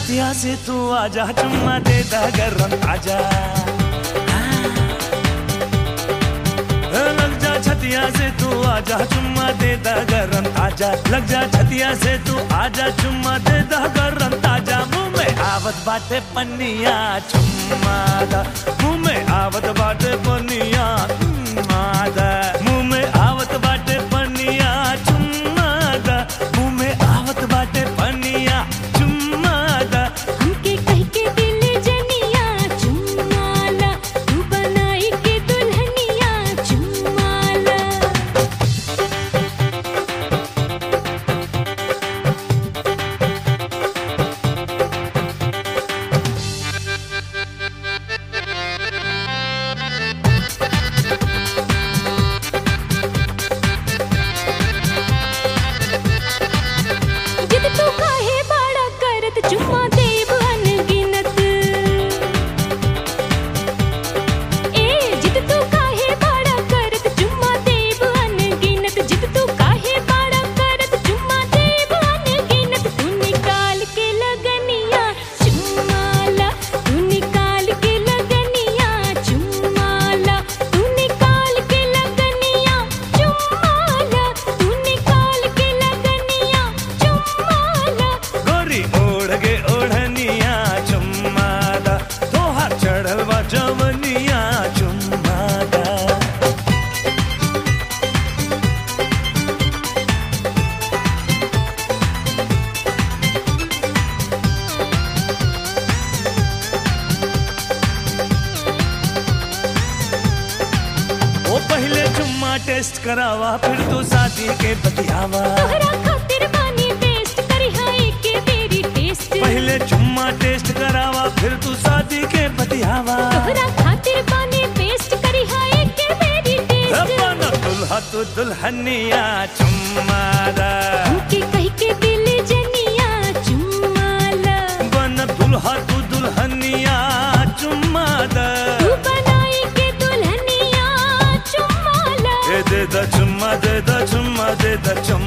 छतिया से तू आजा चुम्मा दे दा गरम आजा लग जा छतिया से तू आजा चुम्मा दे दा गरम ताजा लग जा छतिया से तू आजा चुम्मा दे दा गरम ताजा मुंह में आवत बाटे पन्निया चुम्मा दा मुंह में आवत बाटे पन्निया चुम्मा दा मुंह में आवत बाटे पन्निया चुम्मा दा मुंह में आवत बाटे पन्निया चुम्मा दा हमके कह के दिल जनिया चुमाला तू बनाई के दुल्हनिया चुमाला जिद तू काहे बाड़ा करत चुम्मा देव अनगिनत ए जिद तू काहे बाड़ा करत चुम्मा देव अनगिनत जिद तू काहे बाड़ा करत चुम्मा देव अनगिनत तू निकाल के लगनिया चुम्माला तू निकाल के लगनिया चुम्माला तू निकाल के लगनिया चुम्माला तू निकाल के लगनिया चुम्माला गोरी ओढ़ के ओढ़निया चुम्मा दा तोहार चढ़ल बा जवनिया चुम्मा दा ओ पहले चुम्मा टेस्ट करावा फिर तू शादी के बतियावा तोहरा खातिर बानी बेस्ट करी हाय के बेरी टेस्ट पहले चुम्मा टेस्ट करावा फिर तू शादी के बतियावा तोहरा खातिर बानी बेस्ट करी हाय के बेरी टेस्ट बन दुल्हा तू दुल्हनिया चुम्मा दा हमके कह के दिल जनिया चुम्माला बन दुल्हा तू दुल्हनिया चुम्मा दा तू बनाई के दुल्हनिया चुम्माला दे दे द चुम्मा दे द चुम्मा दे द चुम्मा